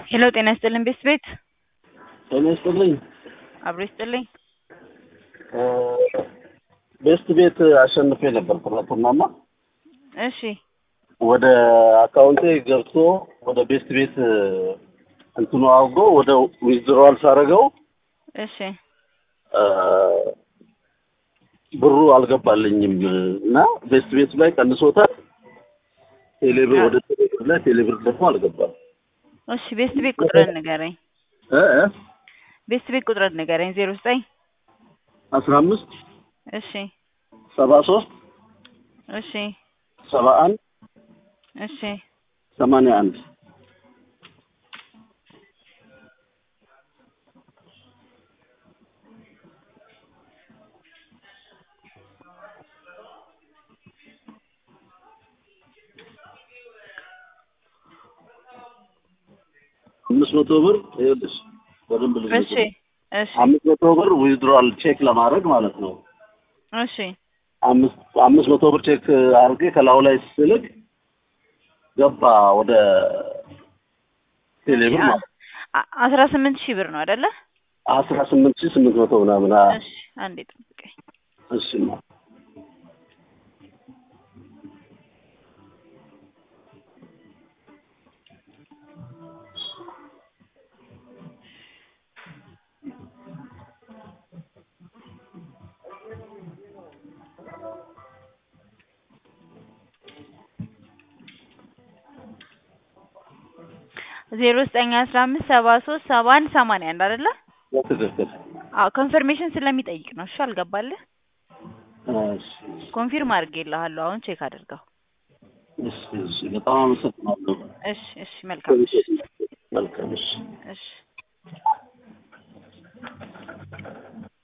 ሄሎ ጤና ይስጥልን ቤት ቤት ጤና ይስጥልኝ። አብሮ ይስጥልኝ። ቤስት ቤት አሸንፌ ነበር ትናንትናና እሺ ወደ አካውንቴ ገብቶ ወደ ቤስት ቤት እንትኑ አውጎ ወደ ዊዝድሮዋል ሳረገው እሺ ብሩ አልገባልኝም እና ቤስት ቤት ላይ ቀንሶታል። ቴሌብር ወደ ቴሌብር ላይ ቴሌብር ደግሞ አልገባም። እሺ ቤስት ቤት ቁጥርን ንገረኝ። እ እ ቤስት ቤት ቁጥርን ንገረኝ። ዜሮ ዘጠኝ አስራ አምስት እሺ ሰባ ሶስት እሺ ሰባ አንድ እሺ ሰማንያ አንድ አምስት መቶ ብር ይኸውልሽ በደንብ ልጅ እሺ እሺ አምስት መቶ ብር ዊዝድሮዋል ቼክ ለማድረግ ማለት ነው። እሺ አምስት አምስት መቶ ብር ቼክ አድርጌ ከላዩ ላይ ስልክ ገባ ወደ ቴሌብር ማለት አ- አስራ ስምንት ሺህ ብር ነው አይደለ? አስራ ስምንት ሺህ ስምንት መቶ ምናምን አ- እሺ አንዴ ጠብቀኝ። እሺማ ዜሮ ዘጠኝ አስራ አምስት ሰባ ሶስት ሰባ አንድ ሰማንያ አንድ አይደለ? በትክክል አዎ ኮንፈርሜሽን ስለሚጠይቅ ነው። እሺ አልገባልህ? እሺ ኮንፊርም አድርጌልሃለሁ። አሁን ቼክ አድርገው። እሺ እሺ በጣም አመሰግናለሁ። እሺ እሺ መልካም እሺ መልካም እሺ እሺ